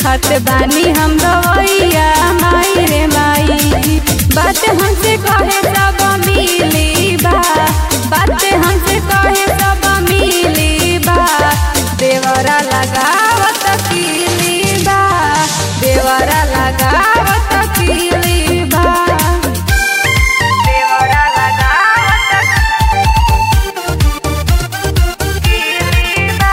खत बानी हम दवैया माई रे माई बात हमसे कहे सब मिली बा बात हमसे कहे सब मिली बा देवरा लगावत कीली बा देवरा लगावत कीली बा देवरा लगावत कीली बा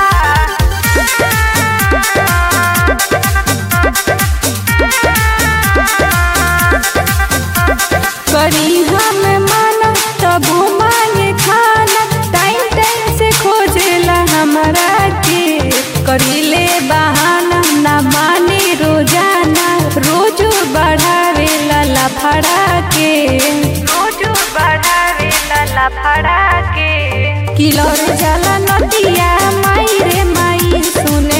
करी हम माना तबो मांगे खाना टाइम टाइम से खोजेला हमरा के करीले बहाना ना माने रोजाना रोज बढ़ावेला लफड़ा के रोज बढ़ावेला लफड़ा के किलर जाला नदिया माई रे माई सुने